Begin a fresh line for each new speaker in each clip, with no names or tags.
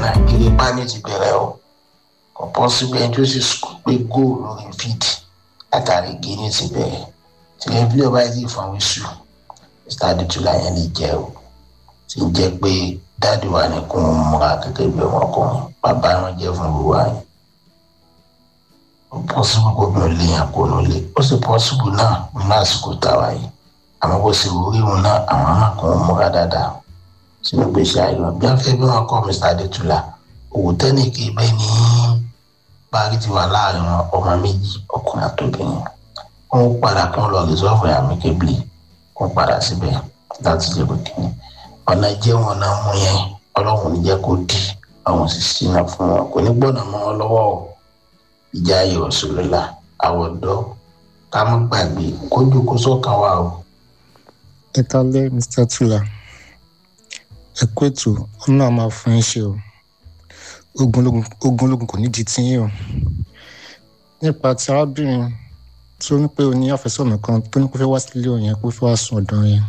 náà eré pani ti bẹ̀rẹ̀ o kò pọ́sibú ẹni tó sì pé góòlù lórí fídì látàrí gíní ti bẹ̀rẹ̀ tìlẹ̀ bí ọba yìí fún àwọn iṣu mr adétúlá yẹn lè jẹ́ o ti ń jẹ́ pé dáàdi wa ní kún un múra gẹ́gẹ́ bí ọmọkùnrin bàbá wọn jẹ́ fún ìwà yìí ó pọ́sibú kó bí olè yẹn kó ló lé ó sì pọ́sibú náà nínú àsìkò táwa yìí àmọ́ bó ṣe wúrí wọn náà àwọn náà kún un múra dáadáa sínú gbèsè ayọ̀ bí wọ́n fẹ́ bí wọ́n kọ́ mr adétúlá òwò tẹ́nì kì í bẹ́ẹ̀ ní báàgì ti wà láàrin ọmọ méjì ọkùnrin àtòbìnrin wọn padà kún lọ rìsọ́ọ̀fù àmì kébìlì wọn padà síbẹ̀ láti lè kó kíni ọ̀nà jẹ́ wọn náà mú yẹn ọlọ́run ní jẹ́ kó di àwọn òṣìṣẹ́ náà fún wọn kò ní gbọ́dọ̀ mọ́ wọn lọ́wọ́ o ìjà ayé òṣèlélà àwọn ọ̀dọ́ ká má gbàgbé kójú kó sọ́kàn wà o.
ẹ kálẹ́ mr tula ẹ kó ètò ọ̀nà máa fún yín ṣe o ogunlógun kò ní di tiyín o nípa ti arábìnrin tí ó ní pé o ní àfẹ́sọ̀nà kan tó ní kó fẹ́ wá sílé òun yẹn kó fẹ́ wá sùn ọ̀dọ̀ yẹn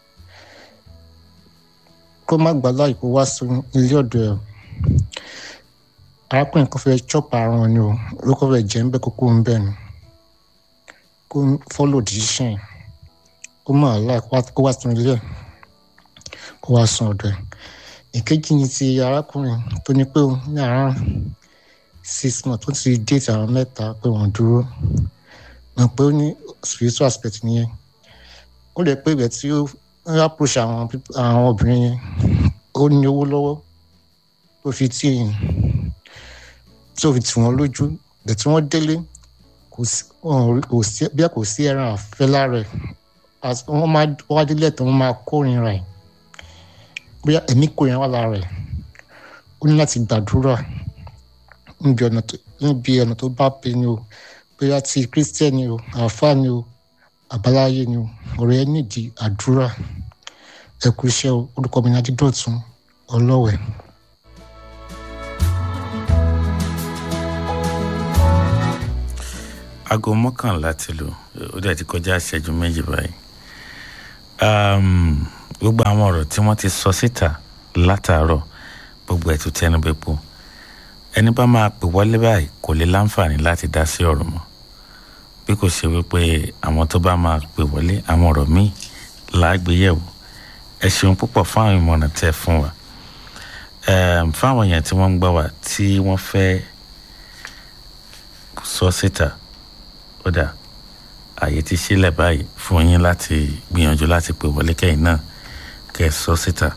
kó má gbà láì kó wá sùn ilé ọ̀dọ̀ ẹ̀ arákùnrin kan fẹ́ chop àrùn ni o ló kọ́ fẹ́ jẹ́ ń bẹ́ kókó ń bẹ̀ ni kó follow decision kó má láì kó wá sùn ilé ẹ̀ kó wá sùn ọ̀dọ̀ ẹ̀ ìkejì ni ti arákùnrin tó ní pé ní àárọ̀ six months tó ti déètì àwọn mẹ́ta pé wọ́n dúró mọ̀ pé ó ní spiritual aspect nìyẹn ó lè pé ibẹ̀ tí ó ń approach àwọn àwọn obìnrin yẹn ó ní owó lọ́wọ́ tó fi tí yìí tó fi tì wọ́n lójú bẹ̀ tí wọ́n délé kò sí bí kò sí ẹran àfẹ́ lára ẹ̀ wọ́n máa wá délé tó wọ́n máa kórìíra ẹ̀ bóyá ẹ̀mí kórìíra wà lára ẹ̀ ó ní láti gbàdúrà níbi ọ̀nà tó bá pè ní o bóyá ti kírísítẹ́nì o àáfàá ni o àbáláyé ni o ọ̀rọ̀ ẹ nídìí àdúrà ẹ kú iṣẹ́ o orúkọ mi ní adídọ̀tún ọlọ́wẹ̀.
aago mọ́kànlá ti lò ó dẹ̀ ti kọjá ìṣẹ́jú méjì báyìí gbogbo àwọn ọ̀rọ̀ tí wọ́n ti sọ síta látàárọ̀ gbogbo ẹ̀ tó tẹnu bẹ́ẹ̀ pọ̀ ẹni bá máa pè wọlé báyìí kò lè láǹfààní láti dá sí ọ̀rọ̀ mọ́ bí kò ṣe wípé àwọn tó bá máa pè wọlé àwọn ọ̀rọ̀ míì láàgbéyẹ̀wò ẹ ṣeun púpọ̀ fún àwọn ìmọ̀ràn tẹ́ fún wa fáwọn èèyàn tí wọ́n ń gbọ́ wa tí wọ́n fẹ́ sọ síta ó dà àyè ti sílẹ̀ báyìí fún yín láti gbìyànjú láti pè wọlé kẹ́yìn náà kẹ́ ẹ sọ síta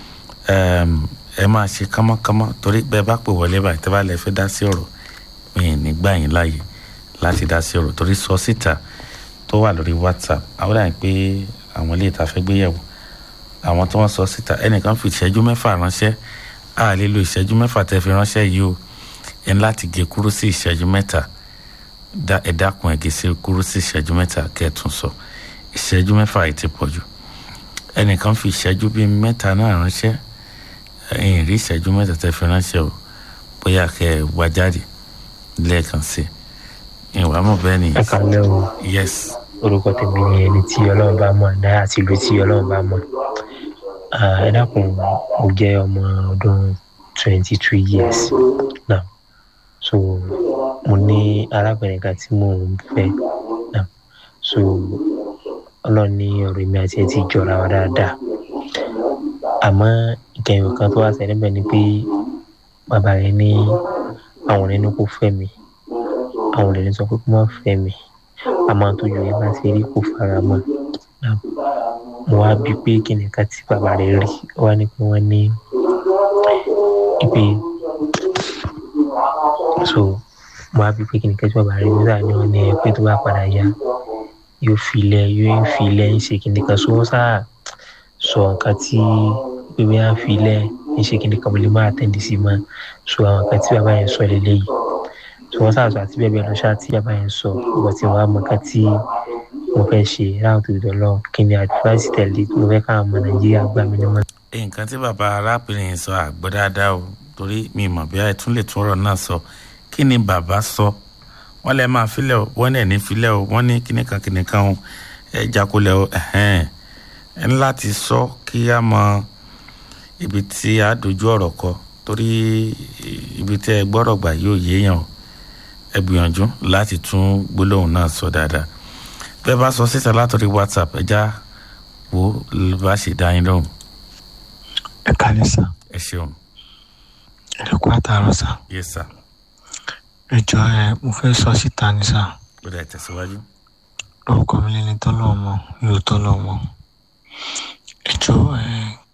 ẹ máa ṣe kánmọ́kánmọ́ torí bẹ́ẹ̀ bá pè wọlé báyìí tẹ́ bá lè fẹ́ dá sí ọ̀rọ̀ mi ì ní gbà yín láàyè láti dá sí ọ̀rọ̀ torí sọ síta tó wà lórí whatsapp àwọn dàbí pé àwọn ilé ìta fẹ́ gbé yẹ̀wò àwọn tí wọ́n sọ síta ẹnìkan fi ìṣẹ́jú mẹ́fà ránṣẹ́ a lè lo ìṣẹ́jú mẹ́fà tẹ́ fi ránṣẹ́ yìí o ẹni láti gé kúrú sí ìṣẹ́jú mẹ́ta ẹ dákun ẹ gé sí kúrú sí ìṣẹ́jú mẹ́ta kẹ́ẹ̀tún sọ ìṣẹ́jú mẹ́fà yìí ti pọ̀ jù ẹnìkan fi ìṣẹ́jú bíi mẹ́ta náà ránṣẹ́ ẹ̀yìn rí ìṣẹ́jú mẹ́ta tẹ́ fi ránṣẹ́ o bóyá kẹ́ ẹ wá jáde lẹ́ẹ̀kan sí ìwà mọ̀ bẹ́ẹ̀ ni.
ẹ kàn lẹ́ o.
yes.
orúkọ tèmi ni ẹni tí ọlọ́run bá mọ̀ náà àti ìlú tí ọlọ́run bá mọ̀ ẹ dákun mo jẹ́ ọmọ ọdún twenty two years now so mo ní arábìnrin kan tí mò ń fẹ́ now so ọlọ́run ní ọ̀rọ̀ mi àti ẹ̀ ti jọra wa dáadáa àmọ́ ìkẹyìn kan tó wá ṣẹlẹ̀ bẹ́ẹ̀ ni pé bàbá rẹ̀ ní àwọn ọ̀rẹ́ ní kò fẹ́ mi àwọn ọ̀rẹ́ ní sọ pé kó má fẹ́ mi àmọ́ àtọ́jú yẹn bá ṣe rí kò fara mọ́ mo wá bí pé kí nìkan tí bàbá rẹ̀ rí wá ní pé wọ́n ní ipe so mo wá bí pé kí nìkan tí bàbá rẹ̀ rí sáà ní wọ́n ní ẹ pé tó bá padà yá yóò filẹ̀ yóò filẹ̀ ń ṣe kí nìkan so wọ́n sáà sọ nǹkan tí pépé á filẹ̀ ń ṣe kí nìkan mo lè máa tẹ̀lé sí mọ́ so àwọn nǹkan tí bàbá yẹn sọ lélẹ́yìí tí wọ́n ṣàṣọ àti bẹ́ẹ̀ bẹ́ẹ̀ lọ ṣáà tí bàbá yẹn sọ ọ̀pọ̀ tí wọ́n á mọ ká tí mo fẹ́ ṣe láwọn tó dọ̀ lọ kí ni advice tẹ̀lé mo fẹ́ káwọn ọmọ nàìjíríà gbà mí nímọ̀.
nǹkan tí bàbá arábìnrin yẹn sọ àgbọ̀ dáadáa o torí mi mọ̀ bí ẹ tún lè tún ọ̀rọ̀ náà sọ kí ni bàbá sọ wọ́n lè máa filẹ̀ o wọ́n lè ní filẹ̀ o wọ́n ní kíní kan kíní kan o ẹ jákulẹ̀ o ẹ̀hẹ́n ẹ ní láti sọ kí á mọ ibi tí a dojú ọ̀rọ̀ kọ torí ibi tẹ́ ẹ gbọ́rọ̀ gbà yóò yéèyàn o ẹ gbìyànjú láti tún gbólóhùn náà sọ dáadáa bẹ́ẹ̀ bá sọ síta látọ̀rí whatsapp ẹ já wo bá ṣe dá yín lóhùn
ẹ kálẹ̀ sá
ẹ ṣeun
ẹ kú àtàrọ̀ sá
yes sir
ẹ jọ ẹ mo fẹ́ sọ síta ni sá
ó dẹ̀ tẹ̀síwájú.
lórúkọ mi lẹni tọ́lọ̀ mọ́ yóò tọ́lọ̀ mọ́ ẹ jọ ẹ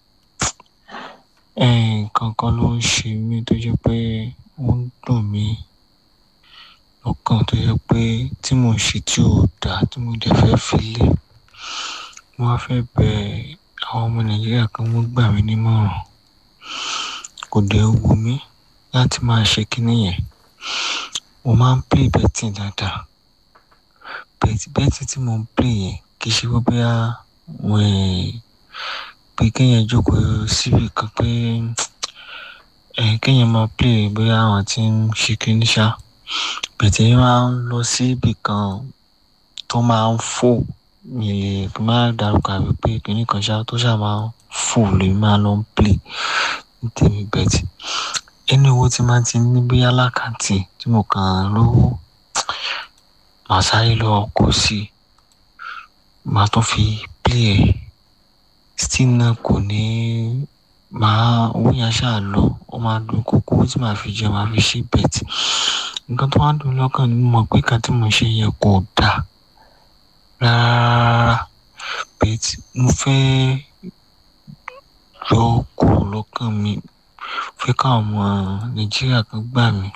ẹ nǹkan kan ló ń ṣe mí tó jẹ́ pé ó ń dùn mí lọ́kàn tó jẹ́ pé tí mò ń ṣe tí ò dáa tí mo dẹ̀ fẹ́ filẹ̀ mo wá fẹ́ bẹ àwọn ọmọ nàìjíríà kan wọ́n gbà mí nímọ̀ràn kò dẹ̀ wù mí láti máa ṣe kinní yẹn mo máa ń play betting dáadáa bet betting tí mo ń play yẹn kì í ṣe pé bóyá pé kéèyàn jókòó síbi kan pé kéèyàn máa play bóyá àwọn tí ń ṣe kinní ṣá bẹ̀tẹ̀ yẹn máa ń lọ sí ibì kan tó máa ń fò mi lè má dárúkọ àbí pé kinní kan ṣá tó ṣá máa ń fò lèmi máa lọ ń play ní tèmi bẹ̀tì ẹni owó tí máa ti ní bóyá lákàntì tí mo kàn án lówó màá sáré lọ kó sí i màá tún fi play ẹ̀ still náà kò ní màá owó yẹn ṣáà lọ ó máa dùn kókó tí màá fi jẹ màá fi ṣe bẹ̀tì nǹkan tó wá dùn lọ́kàn ni mo mọ̀ pé kan tí mo ṣe yẹ kò dáa rárá bẹ̀tì mo fẹ́ yọ kúrò lọ́kàn mi fẹ́ káwọn ọmọ nàìjíríà kan gbà mí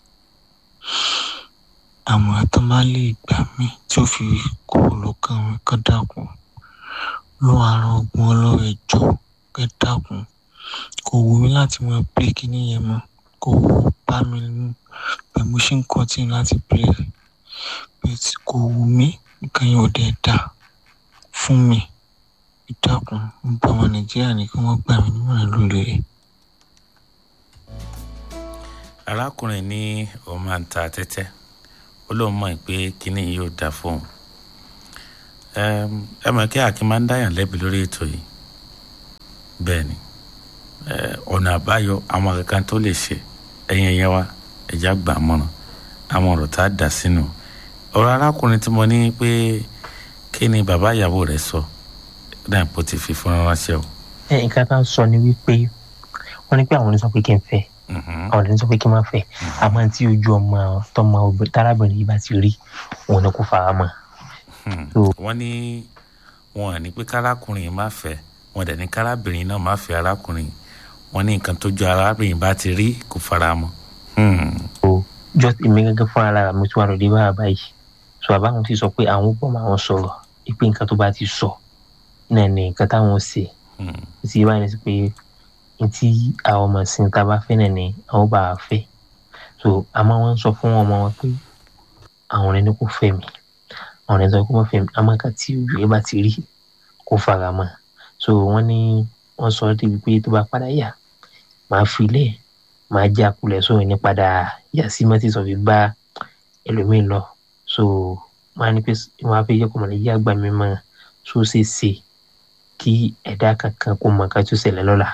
àmọ́ tó má lè gbà mí tí ó fi kúrò lọ́kàn mi kán dákun ló àrùn ogun ọlọ́rẹ̀ jọ kẹ́ dákun kò wù mí láti máa pé kíní yẹn mọ́ kò bá mi mú bẹ́ẹ̀ mo ṣe ń kọ́tì láti pè é bẹ́ẹ̀ kò wù mí nǹkan yẹn ò dẹ̀ dà fún mi ìdákun ń bá ọmọ nàìjíríà ní kí wọ́n gbà mí nímọ̀ràn lórí rẹ̀.
arákùnrin ní òun máa ń ta tẹ́tẹ́ ó lóun mọ̀ pé kínní yìí yóò dáa fóun ẹ mọ̀ kí akin máa ń dáyàn lẹ́bi lórí ètò yìí bẹ́ẹ̀ ni ọ̀nà àbáyọ àwọn kankan tó lè ṣe ẹ̀yìn ẹ̀yẹ wa ẹ̀já gbà mọ́ràn àwọn ọ̀rọ̀ tá a dà sínú ọ̀rọ̀ arákùnrin tí mo ní pé kí ni bàbá ìyàwó rẹ̀ sọ náà kò ti fi fún ránṣẹ́ o.
ẹ nǹkan tá a sọ ni wípé wọn ní pé àwọn oníṣọ pé kí n fẹ́ àwọn oníṣọ pé kí n má fẹ́ àmọ́ tí ojú ọmọ tọmọ tárábìnrin yìí bá ti rí òun ni kò fara mọ́.
wọ́n ní wọn ní pé kárákùnrin má fẹ́ wọn dẹ̀ ní kárábìnrin náà má fẹ́ arákùnrin wọn ní nǹkan tójú arábìnrin bá ti rí kò fara mọ́.
jọ èmi gẹ́gẹ́ fún ara mi tí wàá lòdì bá bàbá yìí sọ bàbá wọn ti sọ pé àwọn gbọ́ máa wọn sọ̀rọ̀ pé nǹkan tó bá ti sọ náà ní nǹkan táwọn ṣe sí báyìí ní sí pé ntí àwọn ọmọ sí ta bá fẹ́ náà ní àwọn bá a fẹ́ so àmọ́ wọ́n sọ fún ọmọ wọn pé àwọn ẹni kò fẹ́ mi àwọn ẹni sọ pé wọ́n fẹ́ mi àmọ́ nǹkan tí ojú ẹ bá ti rí kó fara mọ́ so wọ́n ní wọ́n sọ débi pé tó bá padà yà máa filẹ̀ máa já kulẹ̀ sóyún ní padà yà sí mọ́tì sọ fi bá ẹlòmíín lọ so wọ́n á ní pé wọ́n á fẹ́ yẹ kó mọ̀ lẹ́yìn àgbà mi mọ́ so ṣe ṣe kí ẹ̀dá kankan kó mọ̀ ká tó ṣẹlẹ̀ lọ́la.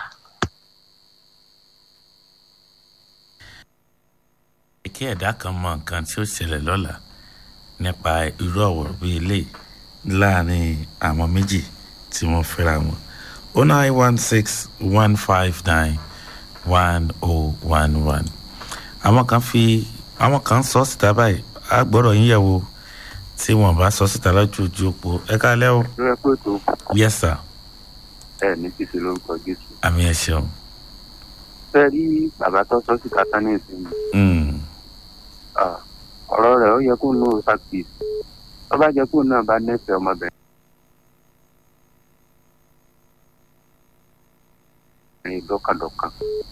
kí ẹ̀dá kan mọ nǹkan tí ó ṣẹlẹ̀ lọ́la nípa irú ọ̀wọ̀ bíi ilé láàrin àwọn méjì tí wọ́n fẹ́ra wọn o nine one six one five nine one oh one one àwọn kan fi àwọn kan sọ síta báyìí a gbọ́dọ̀ yín yẹ̀ wò tí wọ́n bá sọ síta lójoojú òpó ẹ káalẹ́ o.
ẹ pé tó.
yes sir.
ẹ ní kìsì lórúkọ jésù.
àmì ẹ ṣeun.
fẹ́ rí bàbá tó sọ síta tán ní ìsinmi. ọ̀rọ̀ rẹ̀ ó yẹ kó nù ó ṣàkíyèsí tó bá jẹ́ kó náà bá nẹ́fẹ̀ẹ́ ọmọbìnrin